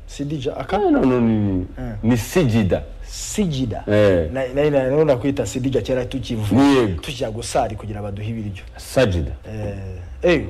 Sidija aka No, no, no, Eh. ni, ni sijida sijida Eh. na na na rero nakwita sidija kera tukivuga Yego. tujya gusari kugira baduhe ibiryo sajida eh eh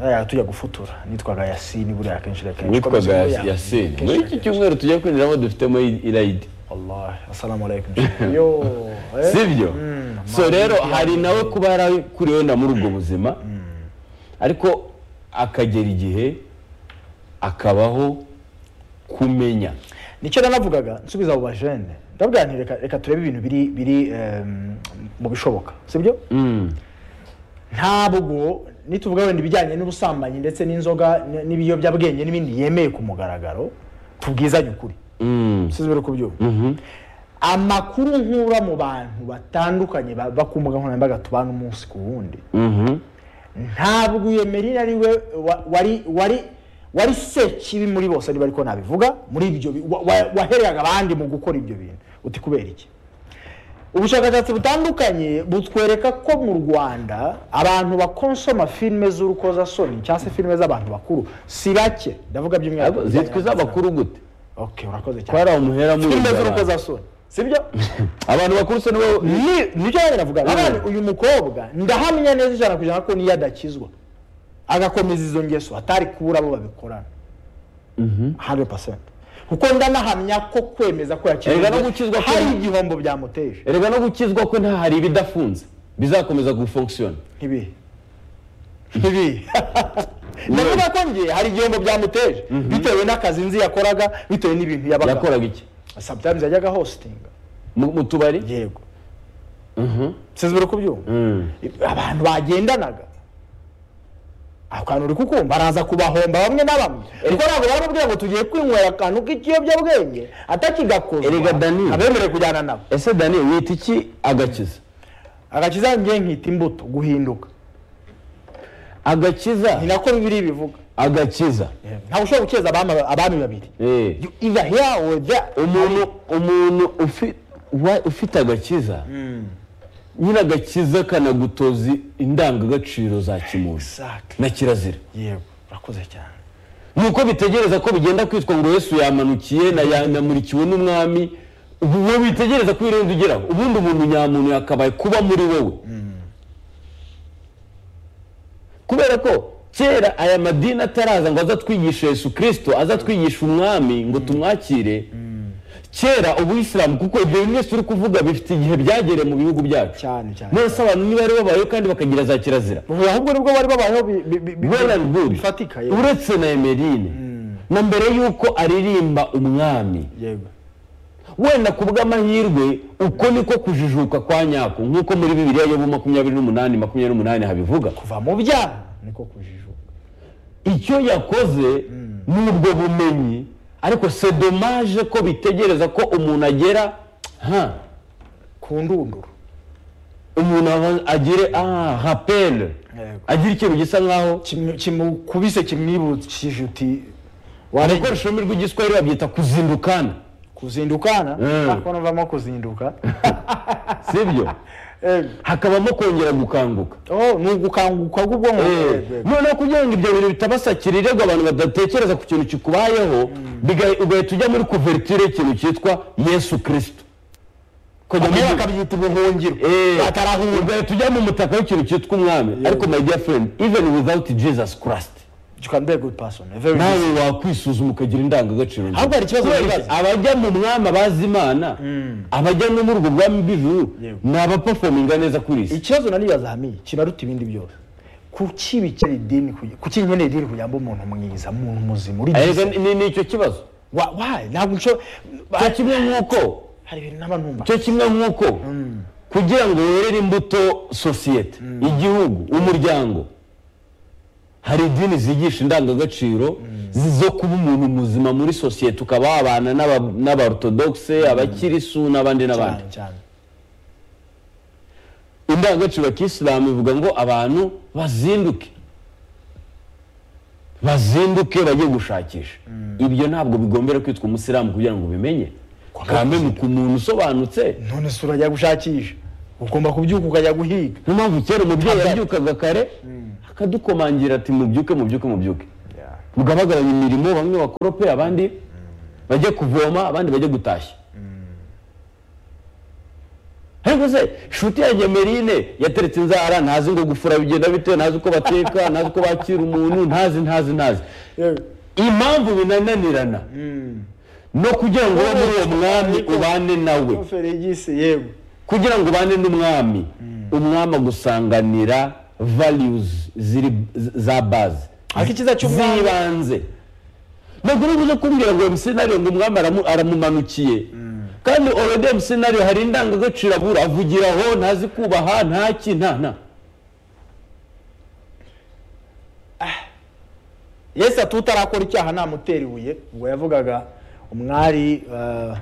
aya tujya gufutura nitwaga yasini buriya akenshi na kenshi witwaga Komeza buriya. yasini Kenshi muri na iki kenshi. cyumweru tugiye kwinjiramo dufitemo i- irayidi wallahi assalamu alaikum yo eh. sibyo Mm, so rero hari nawe kuba yarakuriweho na muri ubwo buzima ariko akagera igihe akabaho kumenya nicyo nanavugaga nsubiza abo bajene ndabwira nti reka reka turebe ibintu biri biri em, mu bishoboka sibyo Mm. ntabwo nituvuga wenda ibijyanye n'ubusambanyi ndetse n'inzoga n- n'ibiyobyabwenge n'ibindi yemeye ku mugaragaro tubwizanye ukuri Mm. sizi biri kubyumva amakuru nkura mu bantu batandukanye ba- ba ku mbuga nkoranyambaga tubana umunsi ku wundi Mhm. ntabwo iyo merina ari we wa- wari wari wari sekibi muri bose niba ariko nabivuga muri ibyo bi- wa- wa- wahereraga abandi mu gukora ibyo bintu uti kubera iki ubushakashatsi butandukanye butwereka ko mu rwanda abantu bakonsoma filime z'urukozasoni cyangwa se filime z'abantu bakuru si bake ndavuga by'umwihariko Ariko zitwa iz'abakuru gute okay urakoze cyane twari umuhera muri filime abantu. z'urukozasoni sibyo abantu bakuru se nibo Ni- nicyo nanjye navuga nabonye uyu mukobwa ndahamya neza ijana ku ijana ko niyo adakizwa agakomeza izo ngeso atari kubura abo babikorana 100% kuko ndanahamya ko kwemeza ko Erega yakizwa no gukizwa kwe- hari igihombo byamuteje erega no gukizwa ko nta hari ibidafunze bizakomeza gufonkisiyona ntibihe ntibihe ndavuga ko ngiye hari igihombo byamuteje bitewe n'akazi nzi yakoraga bitewe n'ibintu yabaga yakoraga iki sometimes yajyaga hostinga mu mu tubari yego Mhm. sinzi buri kubyumva Mm. abantu bagendanaga ako kantu uri kukumva araza kubahomba bamwe na bamwe kuko ntabwo baramubwira ngo tugiye kwinywera akantu k'ikiyobyabwenge atakigakozwa Erega Daniel. abemerewe kujyana nabo ese dani wita iki agakiza agakiza njye nkita imbuto guhinduka ni agakiza nako bibiri bivuga agakiza ntawe ushobora gukeza abami- abami babiri Eh. You either here or there. umuntu umuntu ufi- wa- ufite agakiza nyine agakiza kanagutoza indangagaciro za kimuntu Exactly. na kirazira yego urakoze cyane nuko bitegereza ko bigenda kwitwa ngo yesu yamanukiye na ya- yamurikiwe n'umwami ubu wowe witegereza ko irenze ugeraho ubundi umuntu nyamuntu yakabaye kuba muri wowe kubera ko kera aya madini ataraza ngo azatwigishe yesu kirisito azatwigisha umwami ngo tumwakire kera ubuyisilamu kuko ibyo bimwe turi kuvuga bifite igihe byagereye mu bihugu byacu cyane cyane nonese abantu ntibari babayeho kandi bakagira za kirazira ubu ahubwo nibwo bari babayeho bi- bi- bi- bi- well and good bifatika yego. uretse na emerine na mbere y'uko aririmba umwami yego wenda ku bw'amahirwe uko niko kujijuka kwa nyako nk'uko muri bibiriya yobu makumyabiri n'umunani makumyabiri n'umunani habivuga kuva mu byaha niko kujijuka icyo yakoze ni ubwo bumenyi ariko se domaje ko bitegereza ko umuntu agera ha ku ndunduro umuntu aba- agire ah rapele Yego. agira ikintu gisa nkaho Kimu- kimukubise kimwibukije uti ariko ururimi rw'igiswahili babyita kuzindukana kuzindukana Mm. ariko navamo kuzinduka sibyo Eh, hakabamo kongera gukanguka oh, ni ugukanguka k'ubwonko Eh, eh. noneho kugira ngo ibyo bintu bitabasakira irego abantu badatekereza ku kintu kikubayeho biga- ugahita ujya muri kuvertire y'ikintu cyitwa yesu kirisito bamwe bakabyita ubuhungiro batarahura ugahita ujya mu mutaka w'ikintu cyitwa umwami ariko my dear friend even without jesus christ you can be a good person a very nawe good- wakwisuzuma ukagira indangagaciro nziza. Ahubwo hari ikibazo Kubera wibaza. iki? abajya mu mwami abazi imana abajya no muri ubwo bwami bw'ijuru Yego. ni abapafominga neza kuri isi ikibazo nanibaza hamiye kinaruta ibindi byose kuki bikera idini kugi- kuki nkeneye idini kugira ngo mbe umuntu mwiza umuntu muzima uri Erega mwiza? ni- ni icyo kibazo Wa- why? ntabwo nshobora cyo kimwe nk'uko hari ibintu naba numva cyo kimwe nk'uko kugira ngo werere imbuto sosiyete igihugu umuryango hari idini zigisha indangagaciro zi- zo kuba umuntu muzima muri sosiyete ukaba wabana n'aba- n'abarotodogise abakirisu n'abandi n'abandi cyane cyane indangagaciro ya kisilamu ivuga ngo abantu bazinduke bazinduke bajye gushakisha ibyo ntabwo bigombera kwitwa umusilamu kugira ngo ubimenye kambe ni ku muntu usobanutse none se urajya gushakisha ugomba kubyuka ukajya guhiga niyo mpamvu kera umubyeyi Abyara. yabyukaga kare akadukomangira ati mubyuke mubyuke mubyuke mugabagabanya imirimo bamwe bakorope abandi bajye kuvoma abandi bajye gutashya ariko se shuti yanjye merine yateretse inzara ntazi ngo gufura bigenda bite ntazi uko bateka ntazi uko bakira umuntu ntazi ntazi ntazi impamvu binananirana no kugira ngo ube muri uwo mwami ubane nawe feregisi yewe kugira ngo ubane n'umwami umwami agusanganira values ziri za baze ariko icyiza cy'umwami z'ibanze ntabwo uri buze kumbwira ngo emusenariyo ngo umwami aramu- aramumanukiye kandi already emusenariyo hari indangagaciro abura avugira aho ntazi kubaha ntaki nta nta yesu ati utarakora icyaha namutera ibuye ubwo yavugaga umwari eh,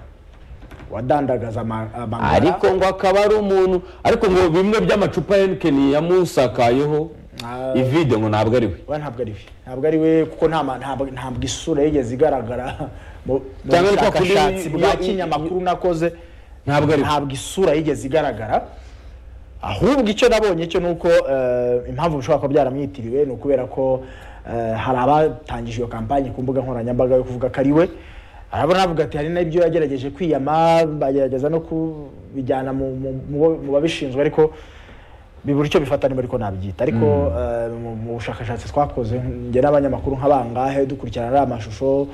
wadandagaza ama- amagara ariko ngo akaba ari umuntu ariko ngo bimwe by'amacupa henikeni yamusakayeho Ah. ivide ngo ntabwo ari we we ntabwo ari we ntabwo ari we kuko nta ma- ntabwo ntabwo isura yigeze igaragara mu mu Cyangwa ari kwa kundi- bushakashatsi bwa i- i- kinyamakuru nakoze ntabwo ari we ntabwo isura yigeze igaragara ahubwo icyo nabonye cyo ni uko eh, impamvu bishobora kuba byaramwitiriwe ni ukubera ko eh, hari abatangije iyo kampani ku mbuga nkoranyambaga yo kuvuga ko ari we arabona avuga ati hari n'ibyo yagerageje kwiyama bagerageza no kubijyana mu- mu- mu mu babishinzwe ariko bibura icyo bifata niba ariko nabyita ariko eh, mu- mu bushakashatsi twakoze njye n'abanyamakuru nk'abangahe dukurikirana ariya mashusho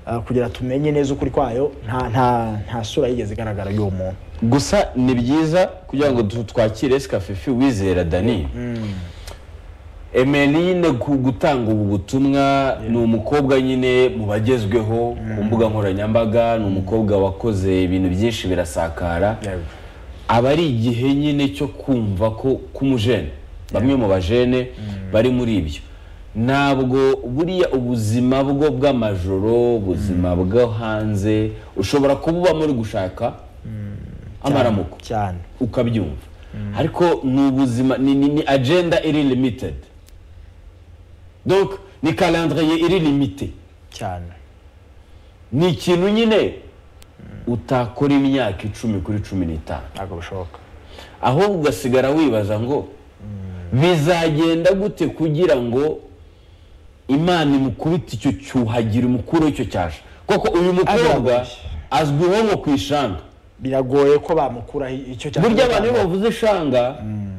eh, kugira tumenye neza ukuri kwayo nta nta nta sura yigeze igaragara y'uwo muntu gusa ni byiza kugira ngo tu- twakire esikafifi wizera dani emeline ku gutanga ubu butumwa ni umukobwa nyine mu bagezweho ku mbuga nkoranyambaga ni umukobwa wakoze ibintu byinshi birasakara aba ari igihe nyine cyo kumva ko k'umujene bamwe mu bajene bari muri ibyo ntabwo buriya ubuzima bwo bw'amajoro ubuzima bwo hanze ushobora kuba ubamo uri gushaka amaramuko cyane ukabyumva ariko ni ubuzima ni, ni, ni agenda iri limited donc ni calendrier iri limite cyane ni ikintu nyine utakora imyaka icumi kuri cumi n'itanu ntabwo bishoboka ahubwo ugasigara wibaza ngo bizagenda gute kugira ngo imana imukubite icyo cyuhagira umukuru w'icyo cyaje koko uyu mukobwa Azaguye. azwiho nko ku ishanga biragoye ko bamukuraho icyo cyane burya abantu iyo bavuze ishanga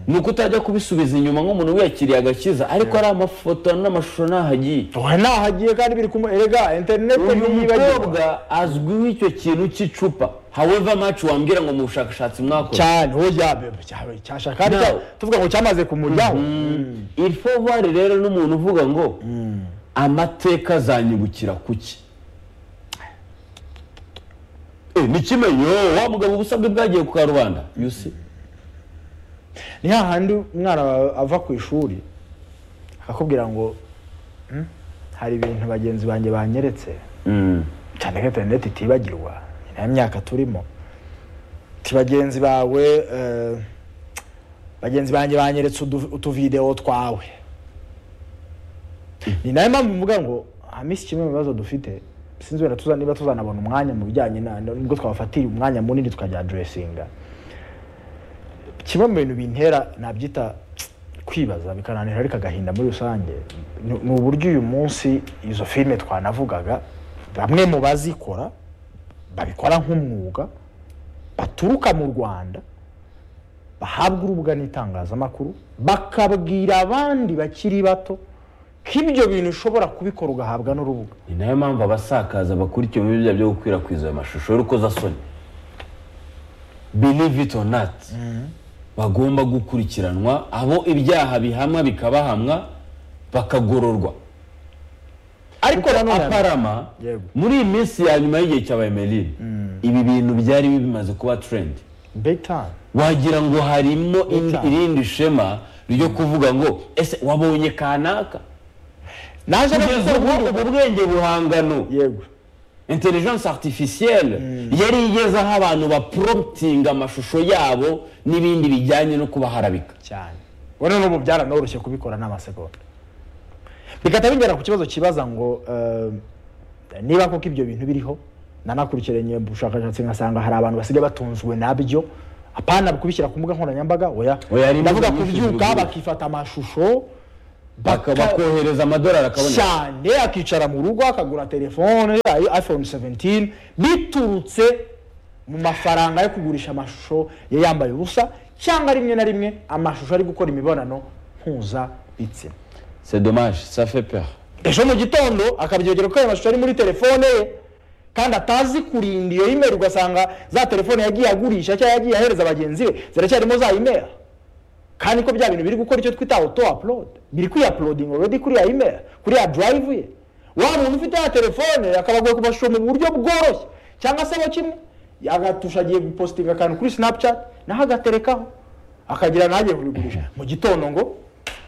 ni uko utajya kubisubiza inyuma nk'umuntu wiyakiriye agakiza ariko ari amafoto n'amashusho ntahagiye Oya, nahagiye kandi biri kumwe erega interineti uyu ntiyibagirwa mukobwa azwiho icyo kintu cy'icupa however much wambwira ngo mu bushakashatsi mwakoze cyane uwo yabebe cyashaka kandi No. cya- tuvuga ngo cyamaze kumujyaho irifovari rero n'umuntu uvuga ngo amateka azanyibukira kuki Eh, nikimenyo wa mugabo ubusabwe bwagiye ku karubanda you see ni hahandi umwana wawe ava ku ishuri akakubwira ngo "Hmm, hari ibintu bagenzi banjye banyeretse Mm. cyane ko interineti itibagirwa ni nayo myaka turimo ti bagenzi bawe eh, bagenzi banjye banyeretse udu- utuvidewo twawe ni nayo mpamvu mvuga ngo hamisi kimwe mu bibazo dufite sinzi wenda tuza niba tuzanabona umwanya mu bijyanye na nubwo twabafatira umwanya munini tukajya dressinga kimwe mu bintu bintera nabyita kwibaza bikananira ariko agahinda muri rusange ni ni uburyo uyu munsi izo filime twanavugaga bamwe mu bazikora babikora nk'umwuga baturuka mu rwanda bahabwa urubuga n'itangazamakuru bakabwira abandi bakiri bato ko ibyo bintu ushobora kubikora ugahabwa n'urubuga ni nayo mpamvu abasakaza bakurikiwe muri bya byo gukwirakwiza ayo mashusho y'urukozasoni believe it or not bagomba gukurikiranwa abo ibyaha bihamwa bikabahamwa bakagororwa ariko Kuko nanone- aparama Yego. muri iyi minsi ya nyuma y'igihe cya bayemerine ibi bintu byari bimaze kuba trend big time wagira ngo harimo indi- Cyane. irindi shema ryo kuvuga ngo ese wabonye kanaka naje no kugeza gukora ubu ubwo bwenge buhangano yego intelligence artificielle yari igeze aho abantu bapromptinga amashusho yabo n'ibindi bijyanye no kubaharabika cyane ubona n'ubu byaranoroshye kubikora n'amasegonda bigahita bingera ku kibazo kibaza ngo eh, niba koko ibyo bintu biriho nanakurikiranye ubushakashatsi nkasanga hari abantu basigaye batunzwe nabyo apana kubishyira ku mbuga nkoranyambaga oya Oya, hari imbuga ndavuga nyinshi kubyuka zibigura. bakifata amashusho bakohereza amadolari akaboneka cyane akicara mu rugo akagura telefone ayo iphone 17 biturutse mu mafaranga yo kugurisha amashusho yari yambaye ubusa cyangwa rimwe na rimwe amashusho ari gukora imibonano mpuzabitsina c'est dommage ça fait peur ejo mu gitondo akabyegera ko ayo mashusho ari muri telefone ye kandi atazi kurinda iyo imeri ugasanga za telefone yagiye agurisha cyangwa yagiye ahereza bagenzi be ziracyarimo za imeri kandi ko bya bintu biri gukora icyo twita auto upload biri kuri uploading already kuri ya email kuri ya drive ye wa muntu ufite ya telefone akabagoye kubashusho mu buryo bworoshye cyangwa se bo kimwe agatusha agiye gupositinga akantu kuri snapchat naho agaterekaho akagira nagiye kubigurisha mu gitondo ngo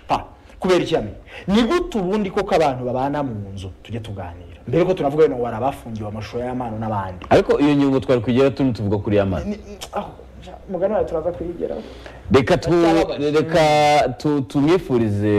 pa kubera iki yamenye ni gute ubundi koko abantu babana mu nzu tujye tuganira mbere ko tunavuga wenda ngo hari abafungiwe amashusho y'amano n'abandi ariko iyo ngingo twari kugera tuno tuvuga kuri ya mani Ni- ni- aho, umugani wawe turaza kuyigeraho reka tu- reka tu- tumwifurize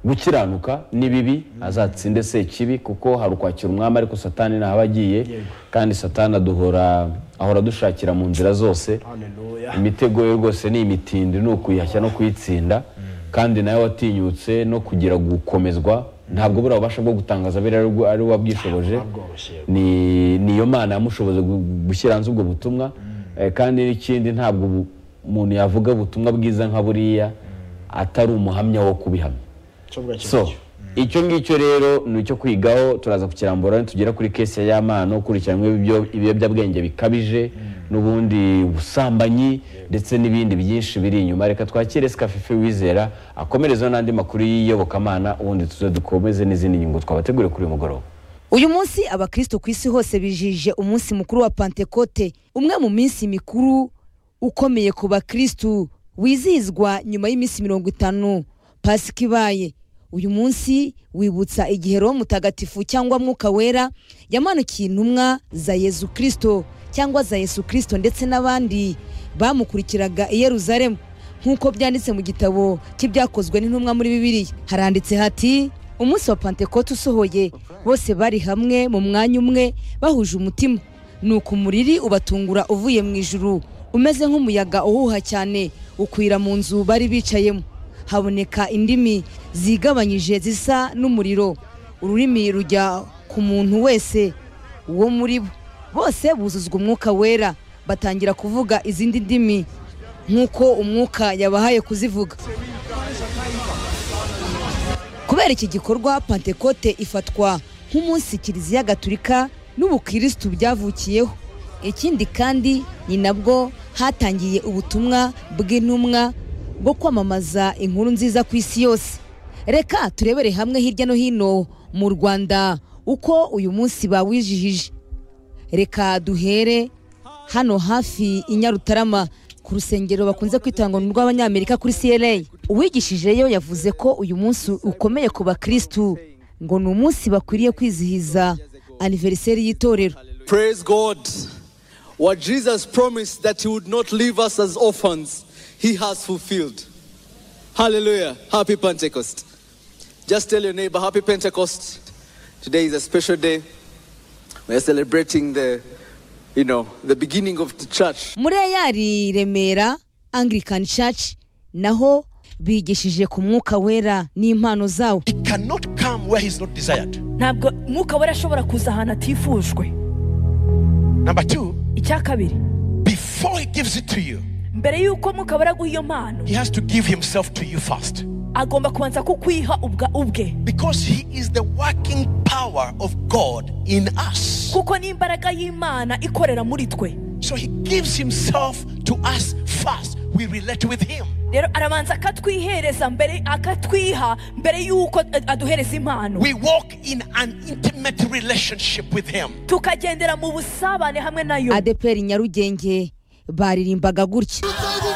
gukiranuka n'ibibi azatsinde se ikibi kuko hari ukwakira umwami ariko satani ntaba agiye Yego. kandi satani aduhora ahora adushakira mu nzira zose haleluya imitego ye rwose ni imitindi ni ukuyihashya no kuyitsinda kandi nawe watinyutse no kugira gukomezwa ntabwo buriya ububasha bwo gutangaza abe ari we wabwishoboje bworoshye ni ni iyo mana yamushoboza gu- gushyira hanze ubwo butumwa Eh, kandi n'ikindi ntabwo ubu- umuntu yavuga ubutumwa bwiza nka buriya atari umuhamya wo kubihamya cyo bwacyo so icyo ngicyo rero ni icyo kwigaho turaza kukirambura tugera kuri kesi ya mano ukurikiranyweho ibyo- ibiyobyabwenge bikabije n'ubundi busambanyi ndetse n'ibindi byinshi biri inyuma reka twakire sikafifi wizera akomerezeho n'andi makuru y'iyobokamana ubundi tuze dukomeze n'izindi ngingo twabategure kuri uyu mugoroba uyu munsi abakristo ku isi hose bijije umunsi mukuru wa pantekote umwe mu minsi mikuru ukomeye ku bakristu wizihizwa nyuma y'iminsi mirongo itanu pasika ibaye uyu munsi wibutsa igihe roho mutagatifu cyangwa mwuka wera yamanukiye intumwa za yezu kristo cyangwa za yesu kristo ndetse n'abandi bamukurikiraga i yeruzalemu nk'uko byanditse mu gitabo cy'ibyakozwe n'intumwa muri bibiliya haranditse hati umunsi wa pantekote usohoye bose bari hamwe mu mwanya umwe bahuje umutima nuko umuriri ubatungura uvuye mu ijuru umeze nk'umuyaga uhuha cyane ukwira mu nzu bari bicayemo haboneka indimi zigabanyije zisa n'umuriro ururimi rujya ku muntu wese uwo muri bo bose buzuzwa umwuka wera batangira kuvuga izindi ndimi nk'uko umwuka yabahaye kuzivuga kubera iki gikorwa pantekote ifatwa nk'umunsi kiliziya gatulika n'ubukirisitu byavukiyeho ikindi kandi ni nabwo hatangiye ubutumwa bw'intumwa bwo kwamamaza inkuru nziza ku isi yose reka turebere hamwe hirya no hino mu rwanda uko uyu munsi bawizihije reka duhere hano hafi i nyarutarama ku rusengero bakunze kwita ngo ni urw'abanyamerika kuri cra uwigishijeyo yavuze ko uyu munsi ukomeye ku bakirisitu ngo ni umunsi bakwiriye kwizihiza aniveriseri y'itorero Praise God. What Jesus promised that He would not leave us as orphans, He has fulfilled. Hallelujah. Happy Pentecost. Just tell your neighbor, Happy Pentecost. Today is a special day. We are celebrating the, you know, the beginning of the church. muri eyari remera anglican church naho bigishije ku mwuka wera n'impano zawo He cannot come where he's not desired. ntabwo umwuka wera ashobora kuza ahantu atifujwe Number two, icya kabiri before he gives it to you, mbere y'uko umwuka wera aguha iyo mpano he has to give himself to you first. agomba kubanza kukwiha ubwa ubwe Because he is the working power of God in us. kuko ni imbaraga y'imana ikorera muri twe So he gives himself to us first. We relate with him. rero arabanza akatwihereza mbere akatwiha mbere y'uko ad- aduhereza impano We walk in an intimate relationship with him. tukagendera mu busabane hamwe nayo adeperi nyarugenge baririmbaga gutya